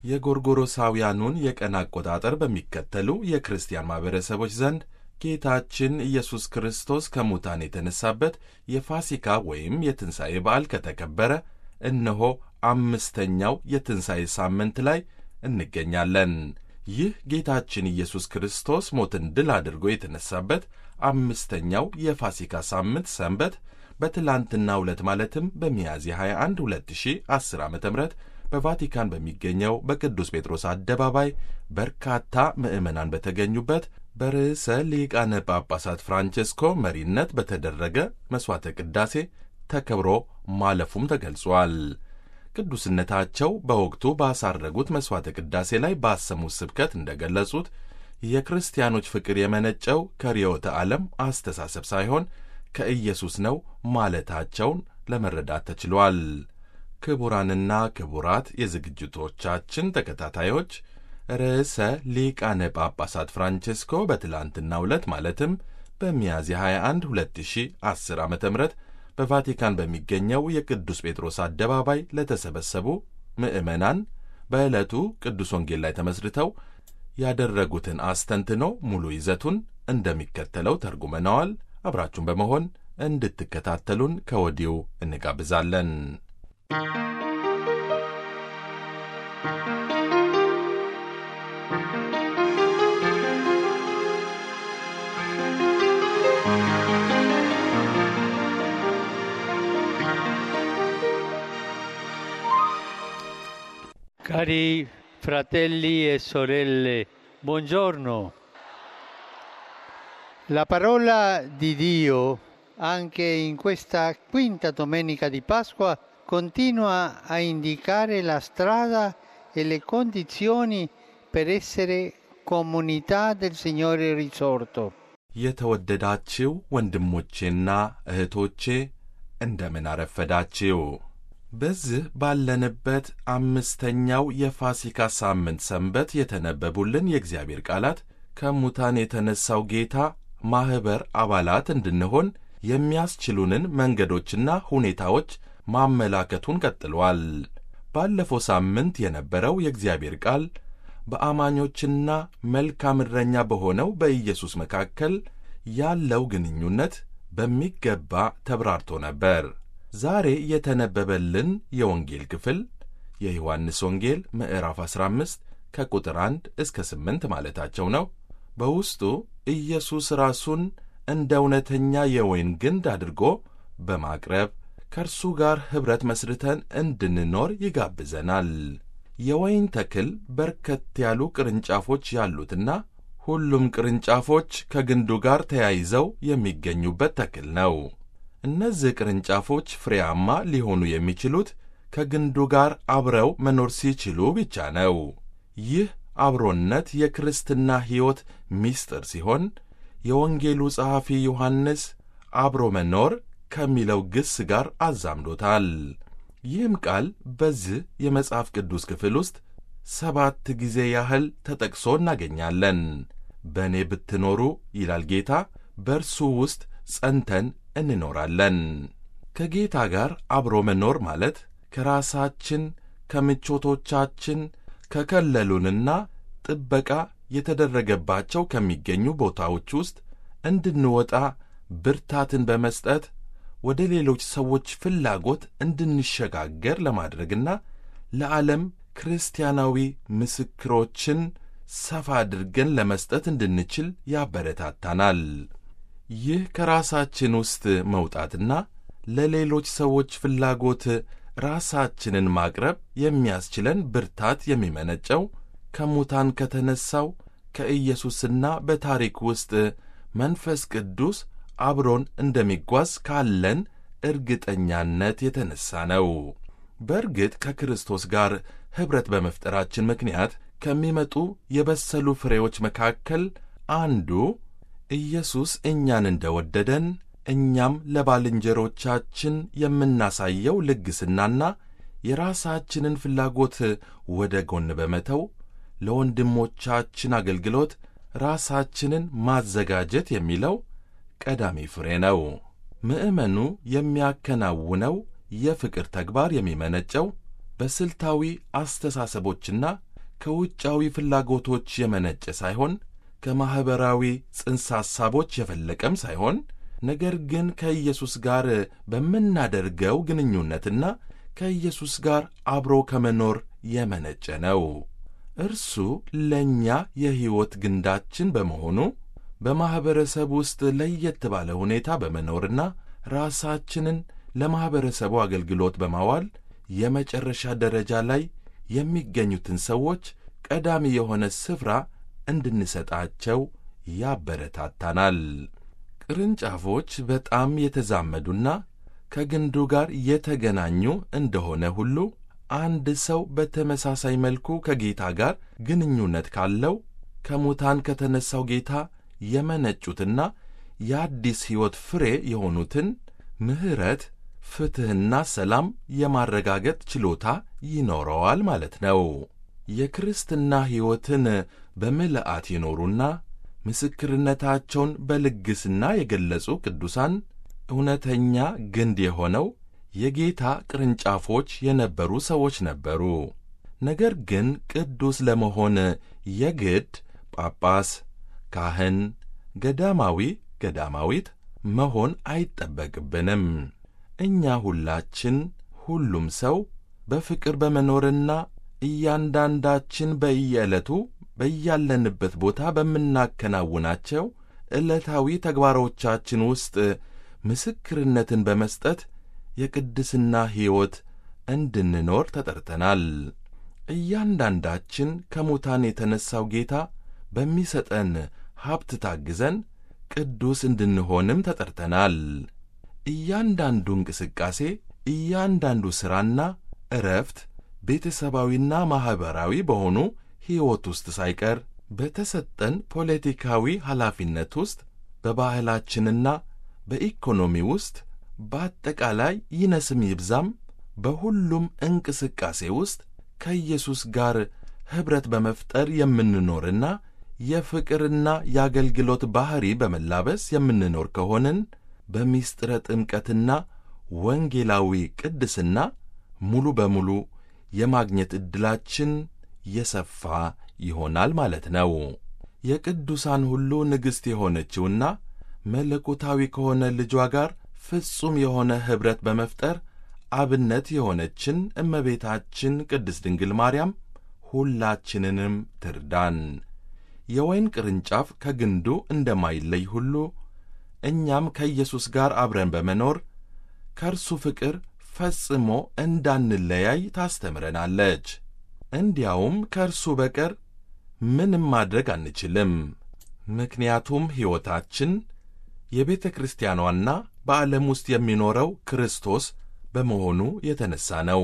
የጎርጎሮሳውያኑን የቀን አቆጣጠር በሚከተሉ የክርስቲያን ማኅበረሰቦች ዘንድ ጌታችን ኢየሱስ ክርስቶስ ከሙታን የተነሳበት የፋሲካ ወይም የትንሣኤ በዓል ከተከበረ እነሆ አምስተኛው የትንሣኤ ሳምንት ላይ እንገኛለን። ይህ ጌታችን ኢየሱስ ክርስቶስ ሞትን ድል አድርጎ የተነሳበት አምስተኛው የፋሲካ ሳምንት ሰንበት በትላንትናው ዕለት ማለትም በሚያዝያ 21 2010 ዓ ም በቫቲካን በሚገኘው በቅዱስ ጴጥሮስ አደባባይ በርካታ ምዕመናን በተገኙበት በርዕሰ ሊቃነ ጳጳሳት ፍራንቼስኮ መሪነት በተደረገ መሥዋዕተ ቅዳሴ ተከብሮ ማለፉም ተገልጿል። ቅዱስነታቸው በወቅቱ ባሳረጉት መሥዋዕተ ቅዳሴ ላይ ባሰሙት ስብከት እንደገለጹት የክርስቲያኖች ፍቅር የመነጨው ከርዕዮተ ዓለም አስተሳሰብ ሳይሆን ከኢየሱስ ነው ማለታቸውን ለመረዳት ተችሏል። ክቡራንና ክቡራት የዝግጅቶቻችን ተከታታዮች ርዕሰ ሊቃነ ጳጳሳት ፍራንቼስኮ በትላንትናው ዕለት ማለትም በሚያዝያ 21 2010 ዓ ም በቫቲካን በሚገኘው የቅዱስ ጴጥሮስ አደባባይ ለተሰበሰቡ ምዕመናን በዕለቱ ቅዱስ ወንጌል ላይ ተመስርተው ያደረጉትን አስተንትኖ ሙሉ ይዘቱን እንደሚከተለው ተርጉመነዋል። አብራችሁን በመሆን እንድትከታተሉን ከወዲሁ እንጋብዛለን። Cari fratelli e sorelle, buongiorno. La parola di Dio, anche in questa quinta domenica di Pasqua, continua a indicare la strada e le condizioni per essere comunità del Signore risorto. የተወደዳችው ወንድሞቼና እህቶቼ እንደምን አረፈዳችው። በዚህ ባለንበት አምስተኛው የፋሲካ ሳምንት ሰንበት የተነበቡልን የእግዚአብሔር ቃላት ከሙታን የተነሳው ጌታ ማኅበር አባላት እንድንሆን የሚያስችሉንን መንገዶችና ሁኔታዎች ማመላከቱን ቀጥሏል። ባለፈው ሳምንት የነበረው የእግዚአብሔር ቃል በአማኞችና መልካም እረኛ በሆነው በኢየሱስ መካከል ያለው ግንኙነት በሚገባ ተብራርቶ ነበር። ዛሬ የተነበበልን የወንጌል ክፍል የዮሐንስ ወንጌል ምዕራፍ 15 ከቁጥር 1 እስከ 8 ማለታቸው ነው። በውስጡ ኢየሱስ ራሱን እንደ እውነተኛ የወይን ግንድ አድርጎ በማቅረብ ከእርሱ ጋር ኅብረት መስርተን እንድንኖር ይጋብዘናል። የወይን ተክል በርከት ያሉ ቅርንጫፎች ያሉትና ሁሉም ቅርንጫፎች ከግንዱ ጋር ተያይዘው የሚገኙበት ተክል ነው። እነዚህ ቅርንጫፎች ፍሬያማ ሊሆኑ የሚችሉት ከግንዱ ጋር አብረው መኖር ሲችሉ ብቻ ነው። ይህ አብሮነት የክርስትና ሕይወት ምስጢር ሲሆን የወንጌሉ ጸሐፊ ዮሐንስ አብሮ መኖር ከሚለው ግስ ጋር አዛምዶታል። ይህም ቃል በዚህ የመጽሐፍ ቅዱስ ክፍል ውስጥ ሰባት ጊዜ ያህል ተጠቅሶ እናገኛለን። በእኔ ብትኖሩ ይላል ጌታ፣ በእርሱ ውስጥ ጸንተን እንኖራለን። ከጌታ ጋር አብሮ መኖር ማለት ከራሳችን ከምቾቶቻችን ከከለሉንና ጥበቃ የተደረገባቸው ከሚገኙ ቦታዎች ውስጥ እንድንወጣ ብርታትን በመስጠት ወደ ሌሎች ሰዎች ፍላጎት እንድንሸጋገር ለማድረግና ለዓለም ክርስቲያናዊ ምስክሮችን ሰፋ አድርገን ለመስጠት እንድንችል ያበረታታናል። ይህ ከራሳችን ውስጥ መውጣትና ለሌሎች ሰዎች ፍላጎት ራሳችንን ማቅረብ የሚያስችለን ብርታት የሚመነጨው ከሙታን ከተነሳው ከኢየሱስና በታሪክ ውስጥ መንፈስ ቅዱስ አብሮን እንደሚጓዝ ካለን እርግጠኛነት የተነሳ ነው። በእርግጥ ከክርስቶስ ጋር ኅብረት በመፍጠራችን ምክንያት ከሚመጡ የበሰሉ ፍሬዎች መካከል አንዱ ኢየሱስ እኛን እንደ ወደደን እኛም ለባልንጀሮቻችን የምናሳየው ልግስናና የራሳችንን ፍላጎት ወደ ጎን በመተው ለወንድሞቻችን አገልግሎት ራሳችንን ማዘጋጀት የሚለው ቀዳሚ ፍሬ ነው። ምዕመኑ የሚያከናውነው የፍቅር ተግባር የሚመነጨው በስልታዊ አስተሳሰቦችና ከውጫዊ ፍላጎቶች የመነጨ ሳይሆን ከማኅበራዊ ጽንሰ ሐሳቦች የፈለቀም ሳይሆን ነገር ግን ከኢየሱስ ጋር በምናደርገው ግንኙነትና ከኢየሱስ ጋር አብሮ ከመኖር የመነጨ ነው። እርሱ ለእኛ የሕይወት ግንዳችን በመሆኑ በማኅበረሰብ ውስጥ ለየት ባለ ሁኔታ በመኖርና ራሳችንን ለማኅበረሰቡ አገልግሎት በማዋል የመጨረሻ ደረጃ ላይ የሚገኙትን ሰዎች ቀዳሚ የሆነ ስፍራ እንድንሰጣቸው ያበረታታናል። ቅርንጫፎች በጣም የተዛመዱና ከግንዱ ጋር የተገናኙ እንደሆነ ሁሉ አንድ ሰው በተመሳሳይ መልኩ ከጌታ ጋር ግንኙነት ካለው ከሙታን ከተነሣው ጌታ የመነጩትና የአዲስ ሕይወት ፍሬ የሆኑትን ምሕረት፣ ፍትሕና ሰላም የማረጋገጥ ችሎታ ይኖረዋል ማለት ነው። የክርስትና ሕይወትን በምልአት የኖሩና ምስክርነታቸውን በልግስና የገለጹ ቅዱሳን እውነተኛ ግንድ የሆነው የጌታ ቅርንጫፎች የነበሩ ሰዎች ነበሩ። ነገር ግን ቅዱስ ለመሆን የግድ ጳጳስ፣ ካህን፣ ገዳማዊ፣ ገዳማዊት መሆን አይጠበቅብንም። እኛ ሁላችን ሁሉም ሰው በፍቅር በመኖርና እያንዳንዳችን በየዕለቱ በያለንበት ቦታ በምናከናውናቸው ዕለታዊ ተግባሮቻችን ውስጥ ምስክርነትን በመስጠት የቅድስና ሕይወት እንድንኖር ተጠርተናል። እያንዳንዳችን ከሙታን የተነሣው ጌታ በሚሰጠን ሀብት ታግዘን ቅዱስ እንድንሆንም ተጠርተናል። እያንዳንዱ እንቅስቃሴ፣ እያንዳንዱ ሥራና ዕረፍት ቤተሰባዊና ማኅበራዊ በሆኑ ሕይወት ውስጥ ሳይቀር በተሰጠን ፖለቲካዊ ኃላፊነት ውስጥ በባህላችንና በኢኮኖሚ ውስጥ በአጠቃላይ ይነስም ይብዛም በሁሉም እንቅስቃሴ ውስጥ ከኢየሱስ ጋር ኅብረት በመፍጠር የምንኖርና የፍቅርና የአገልግሎት ባሕሪ በመላበስ የምንኖር ከሆንን በሚስጥረ ጥምቀትና ወንጌላዊ ቅድስና ሙሉ በሙሉ የማግኘት ዕድላችን የሰፋ ይሆናል ማለት ነው። የቅዱሳን ሁሉ ንግሥት የሆነችውና መለኮታዊ ከሆነ ልጇ ጋር ፍጹም የሆነ ኅብረት በመፍጠር አብነት የሆነችን እመቤታችን ቅድስት ድንግል ማርያም ሁላችንንም ትርዳን። የወይን ቅርንጫፍ ከግንዱ እንደማይለይ ሁሉ እኛም ከኢየሱስ ጋር አብረን በመኖር ከእርሱ ፍቅር ፈጽሞ እንዳንለያይ ታስተምረናለች። እንዲያውም ከእርሱ በቀር ምንም ማድረግ አንችልም። ምክንያቱም ሕይወታችን የቤተ ክርስቲያኗና በዓለም ውስጥ የሚኖረው ክርስቶስ በመሆኑ የተነሣ ነው።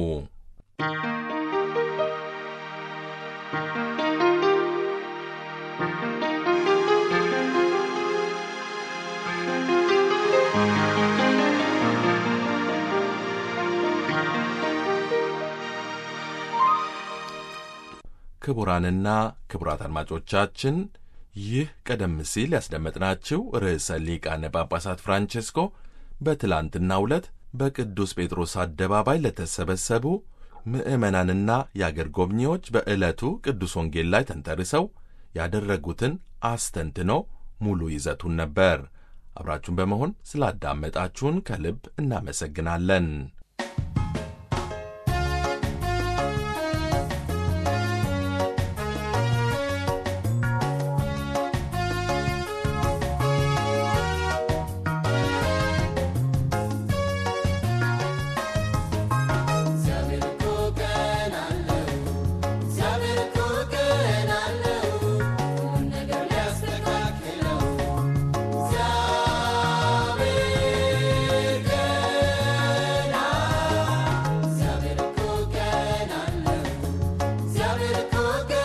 ክቡራንና ክቡራት አድማጮቻችን ይህ ቀደም ሲል ያስደመጥናችሁ ርዕሰ ሊቃነ ጳጳሳት ፍራንቼስኮ በትላንትናው ዕለት በቅዱስ ጴጥሮስ አደባባይ ለተሰበሰቡ ምዕመናንና የአገር ጎብኚዎች በዕለቱ ቅዱስ ወንጌል ላይ ተንተርሰው ያደረጉትን አስተንትኖ ሙሉ ይዘቱን ነበር። አብራችሁን በመሆን ስላዳመጣችሁን ከልብ እናመሰግናለን። Zabierko